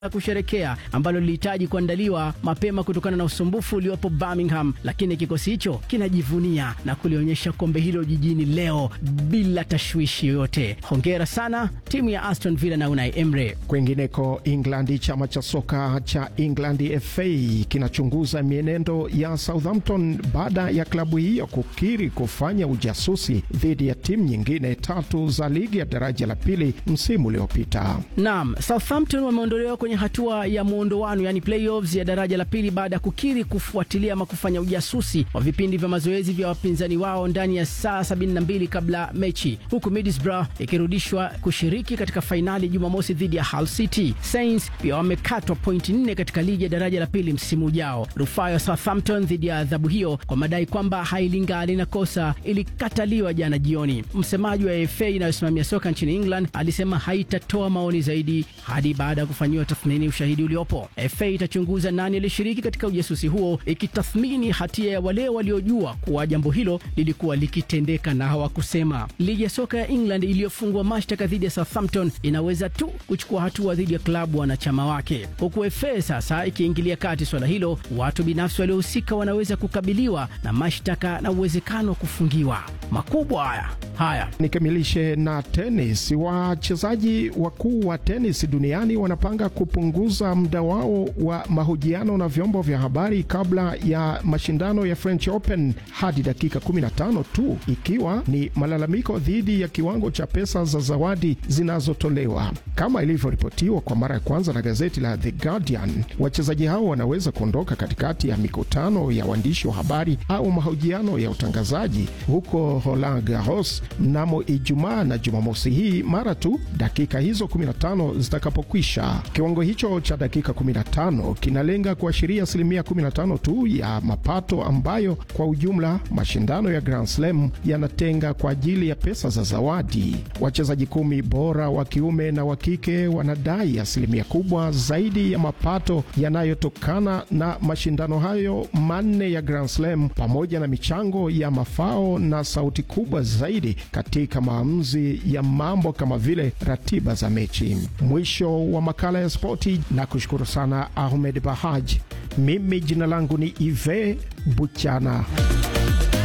la kusherekea ambalo lilihitaji kuandaliwa mapema kutokana na usumbufu uliopo Birmingham, lakini kikosi hicho kinajivunia na kulionyesha kombe hilo jijini leo bila tashwishi yoyote. Hongera sana timu ya Aston Villa na Unai Emre. Kwingineko England, chama cha soka cha England FA kinachunguza mienendo ya Southampton baada ya klabu hiyo kukiri kufanya ujasusi dhidi ya timu nyingine tatu za ligi ya daraja la pili msimu uliopita. Naam, Southampton wameondolewa kwenye hatua ya muondoano, yani playoffs ya daraja la pili baada ya kukiri kufuatilia ama kufanya ujasusi wa vipindi vya mazoezi vya wapinzani wao ndani ya saa 72 kabla mechi, huku Middlesbrough ikirudishwa kushiriki katika fainali Jumamosi dhidi ya Hull City. Saints pia wamekatwa pointi nne katika ligi ya daraja la pili msimu ujao. Rufaa ya Southampton dhidi ya adhabu hiyo kwa madai kwamba hailingali na kosa ilikataliwa jana jioni. Msemaji wa FA inayosimamia soka nchini England alisema haitatoa maoni zaidi hadi baada ya kufanyiwa tathmini ushahidi uliopo. FA itachunguza nani alishiriki katika ujasusi huo, ikitathmini hatia ya wale waliojua kuwa jambo hilo lilikuwa likitendeka na hawakusema. Ligi ya soka ya England iliyofungwa mashtaka dhidi ya Southampton inaweza tu kuchukua hatua dhidi ya klabu wanachama wake, huku FA sasa ikiingilia kati swala hilo. Watu binafsi waliohusika wanaweza kukabiliwa na mashtaka na uwezekano wa kufungiwa. Makubwa haya haya. Nikamilishe na tenis. Wachezaji wakuu wa tenis duniani wanapanga kupunguza muda wao wa mahojiano na vyombo vya habari kabla ya mashindano ya French Open hadi dakika 15 tu, ikiwa ni malalamiko dhidi ya kiwango cha pesa za zawadi zinazotolewa. Kama ilivyoripotiwa kwa mara ya kwanza na gazeti la The Guardian, wachezaji hao wanaweza kuondoka katikati ya mikutano ya waandishi wa habari au mahojiano ya utangazaji huko Roland Garros mnamo Ijumaa na Jumamosi hii mara tu dakika hizo 15 zitakapokwisha. Kiwango hicho cha dakika 15 kinalenga kuashiria asilimia 15 tu ya mapato ambayo kwa ujumla mashindano ya Grand Slam yanatenga kwa ajili ya pesa za zawadi. Wachezaji kumi bora wa kiume na wa kike wanadai asilimia kubwa zaidi ya mapato yanayotokana na mashindano hayo manne ya Grand Slam pamoja na michango ya mafao na sauti kubwa zaidi katika maamuzi ya mambo kama vile ratiba za mechi. Mwisho wa makala ya spoti, na kushukuru sana Ahmed Bahaj. Mimi jina langu ni Ive Buchana.